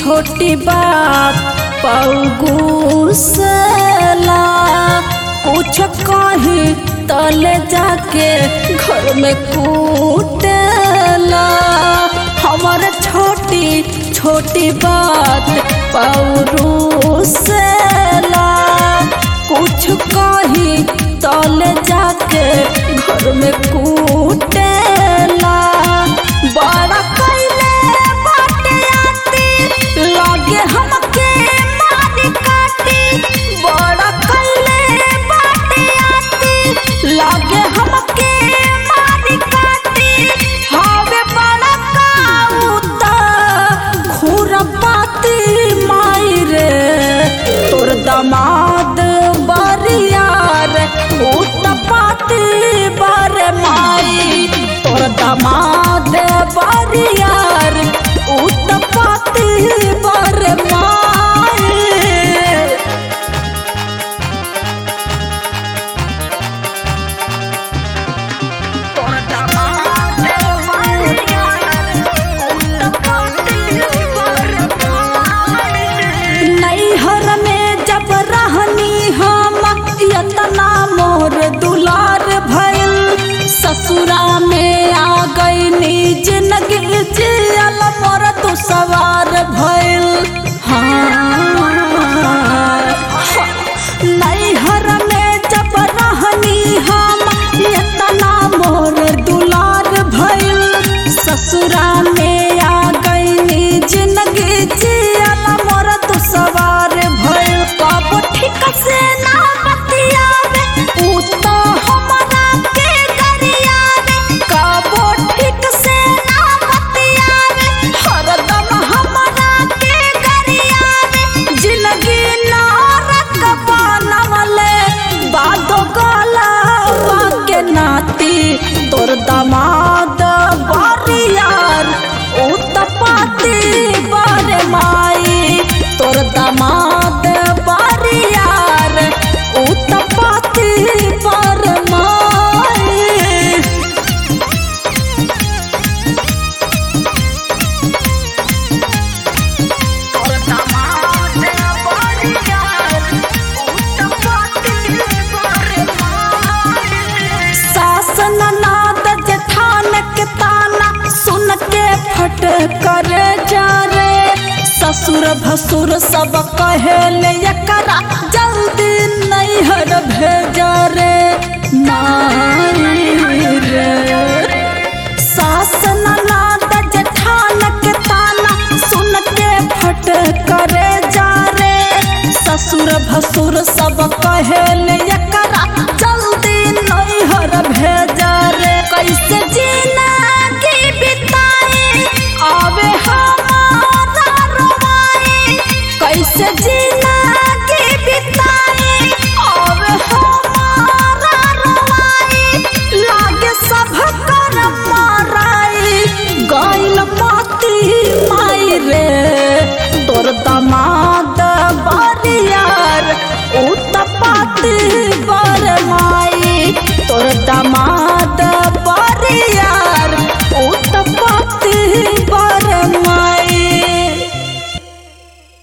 छोटी बात पौगुसला कुछ कहीं तले जाके घर में कूटला हमार छोटी छोटी बात पौरुसला कुछ कहीं तले जाके घर में कूटला बड़ा कैले बाटे आती लगे हमके मारी काटी बड़ा कैले बाटे आती लगे हमके मारी काटी हवे बड़ा काउता खुरपाती माई रे तोर दमाद बरियार उतपाती बारे माई तोर दमाद बरियार उतपाती बारे माई नैहर में जब रहनी हम यतना मोर दुलार भइल ससुरा में आ गई जिंदगी जियल मोर तू सवार भइल हाँ नैहर में जब रहनी हम यतना मोर दुलार भइल ससुरा में आ गई जिंदगी जियल मोर तू सवार भइल कब ठीक से ना बतियावे ऊ तो हमरा के गरियावे कब ठीक से ना बतियावे हरदम हमरा के गरियावे जिंदगी नरक बनवले बादो गलावा के नाती तोर दमाद बरियार उतपाती बारे माई तोर दमाद बरियार उतपाती बारे माई सास ननाद जेठान के ताना सुन के फट कर जा रे ससुर भसुर सब कहेले एकरा जल्दी नैहर भेजा रे नाई रे सास ननाद जेठान के ताना सुन के फट करे जा रे ससुर भसुर सब कहेले एकरा जल्दी नैहर भेजा रे कैसे जीना की बिताए आवे हमारा रोवाए कैसे जीना की बिताए आवे हमारा रोवाए लागे सब कर माराई गइल पाती माई रे तोर दमाद बरियार उतपाती बर माई तोर दमाद